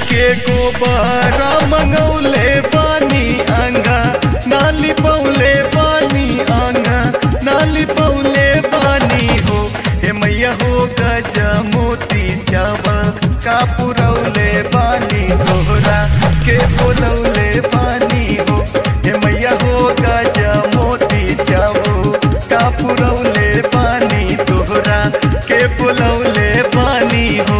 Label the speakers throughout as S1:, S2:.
S1: के गोबर मंगौले बानी आंगा नाली पौले बानी आंगा नाली पौले बानी हो हे मैया हो गज मोती चावा का पुरौले बानी तोहरा के बोलौले बानी हो हे मैया हो गज मोती चावो का पुरौले बानी तोहरा के बोलौले बानी हो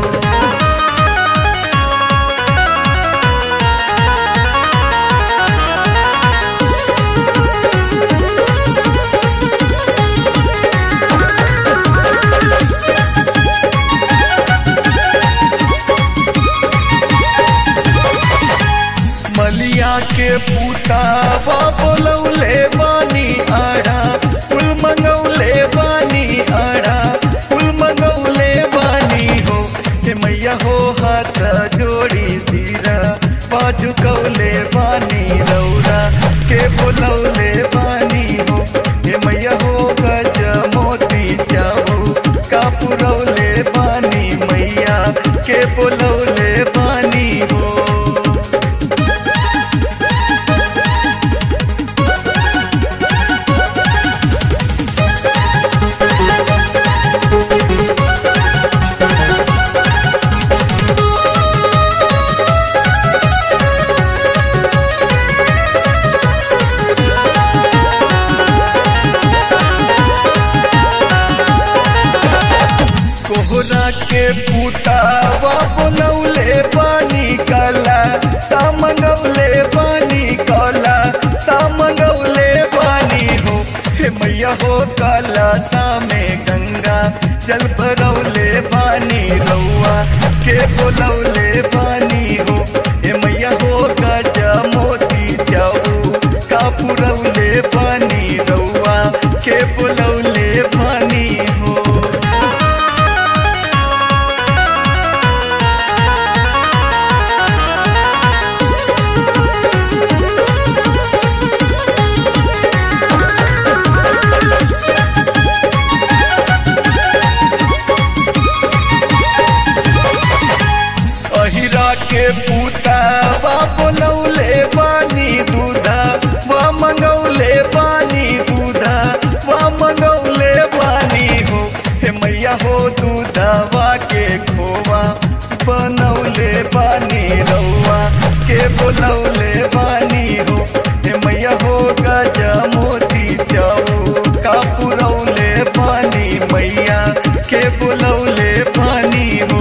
S1: मलिया के पुतावा बोलौले बानी आड़ा फूल मंगौले बानी आड़ा फूल मंगौले बानी हो हे मैया हो हाथ जोड़ी सिरा बाजू कौले बानी रौरा के बोलौले बानी हो हे मैया हो गज मोती जाओ का पुरौले बानी मैया के बोलौले बानी हो कोहरा के पुतावा बोलौले पानी काला सामंगौले पानी काला सामंगौले पानी हो हे मैया हो काला सामे गंगा जल भरौले पानी रौआ के बोलौले पानी हो हे मैया हो गजा मोती जाऊ का पुरौले पानी रौआ के बोलौले पानी हो अहिरा के पुतावा बोलौले पानी दूधा वा मंगौले पानी दूधा वा मंगौले पानी हो हे मैया हो दूधवा के खोवा बनौले पानी रौआ के बोलौले पानी हो हे मैया हो गजा मोती जाओ का पुरौले पानी मैया के बोलौले पानी हो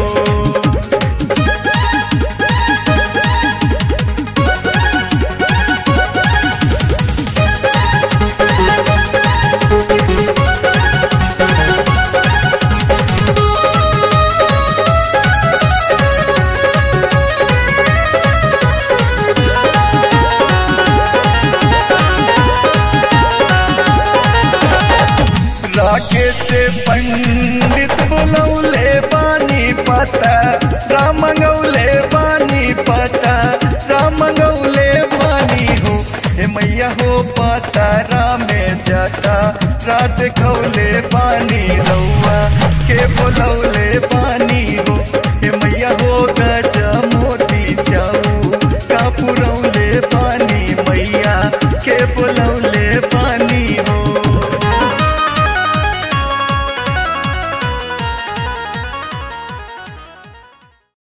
S1: राके से पंडित बोलौले पानी पता राम गौले पानी पता राम गौले पानी हो हे मैया हो पता रामे जाता रात खौले पानी रौआ के बोलौले